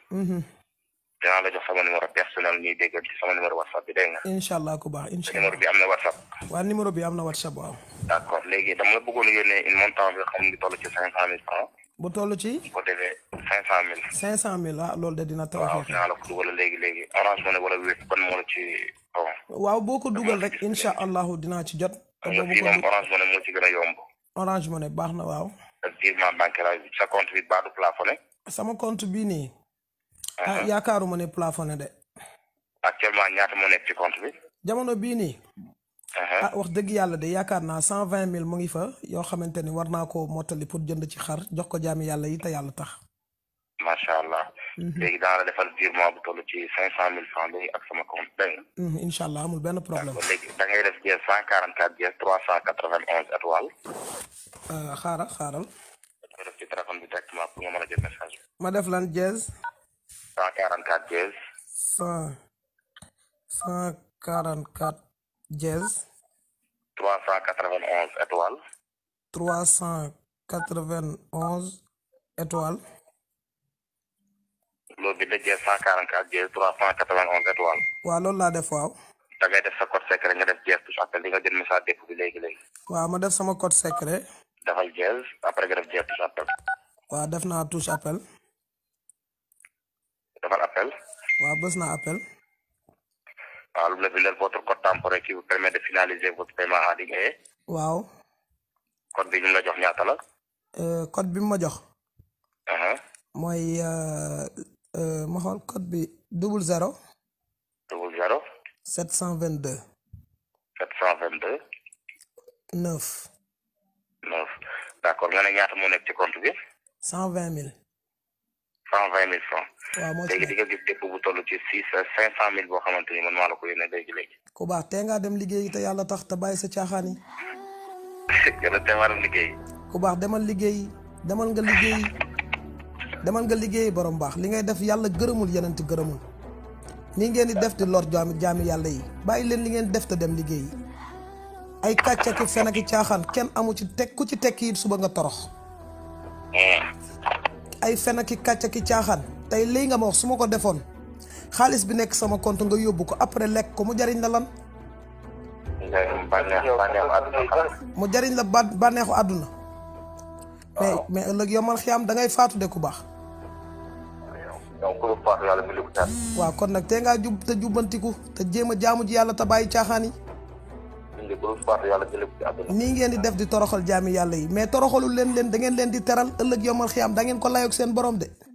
dinaa la jox sama numéro personnel ñuy dégg ci sama numéro whatsapp bi dégg nga. incha allah ku baax incha numéro allah bi am na whatsapp. waa numéro bi am na whatsapp waaw d' accord léegi dama la bëggoon yónnee une montant bi xam ngi toll ci cinq cent mille francs bu toll ci bu defee cinq cent mille. cinq cent mille ah loolu de dina waaw tawfeex dinaa la ko dugal léegi léegi orange money wala wépp ban moo la ci bon. waaw boo ko dugal rek incha allahu dinaa ci jot te xam nga boobu fii ko moom du orange money moo ci gën a yomb. orange money baax na waaw ak virement bancaire bi sa compte bi baadu plafonné. sama compte bii nii ah yaakaaruma ne plafonné de actuellement ñaata moo nekk ci compte bi. jamono bii nii ah wax dëgg yàlla de yaakaar naa cent vingt mille mu ngi fa yoo xamante ni war naa koo mottali pour jënd ci xar jox ko jaami yàlla yi te yàlla tax macha allah. léegi daan la defal virement bu toll ci cinq cent mille francs léegi ak sama compte dégg nga. Mhm, incha allah amul benn problème kon léegi da ngay def jees cent quarante quatre jees trois cent quatre vingt onze étoiles. Euh, xaaral xaaral nga def ci téléphone bi directement pour nga mën a jot message bi. ma def lan dièse cent quarante quatre jees cent cent quarante quatre dièse trois cent quatre vingt onze étoiles. trois cent quatre vingt onze étoiles loolu bi da jees cent quarante quatre jees trois cent quatre vingt onze étoiles. waaw loolu laa def waaw da ngay def sa code secret nga def jees touche appel di nga jël message dépp bi léegi léegi. waaw ma def sama code secret defal jees après nga def jees touche appel. waaw def naa touche appel defal appel. waaw bës naa appel waaw lu mu la bindal votre code temporaire qui vous permet de finaliser votre paiement en ligne et waaw code bi ñu la jox ñaata la. Euh, code bi mu ma jox aha mooy euh, euh, ma xool code bi double zéro double zéro sept cent vingt deux sept cent vingt deux neuf neuf d' accord nga ne ñaata moo nekk ci compte bi cent vingt mille cent vingt mille francs waaw moo ci léegi di nekk nga gis dépôt bu toll ci six cinq cent mille boo xamante ni man maa la ko yónnee léegi léegi ku baax tee ngaa dem liggéeyi te yàlla tax te bàyyi sa caaxaan yi gën a teewaaram liggéey ku baax demal liggéeyi demal nga liggéeyi demal nga liggéeyi borom baax li ngay def yàlla gërëmul yenent gërëmul nii ngeen di def di lor jaami jaami yàlla yi bàyyi leen li ngeen def te dem liggéeyi ay kàcc ak fen ak caaxaan kenn amu ci teg ku ci tekki it suba nga torox ay fen ak kàcc ak caaxaan tey lii nga ma wax su ma ko defoon xaalis bi nekk sama compte nga yóbbu ko après lekk ko mu jariñ la lan nga bànneex bànneexu àdduna xanaa mu jariñ la ba bànneexu àdduna mais mais ëllëg yomal xiyaam da ngay faatu de ku baax donc pour faatu yàlla bi ko tar waaw kon nag tee ngaa jub te jubbantiku te jéem a jaamu ji yàlla te bàyyi caaxaan yi indi pour faatu yàlla jële ko ci àdduna nii ngeen di def di toroxal jaami yàlla yi mais toroxalul leen leen da ngeen leen di teral ëllëg yomal xiyaam da ngeen ko layoog seen borom de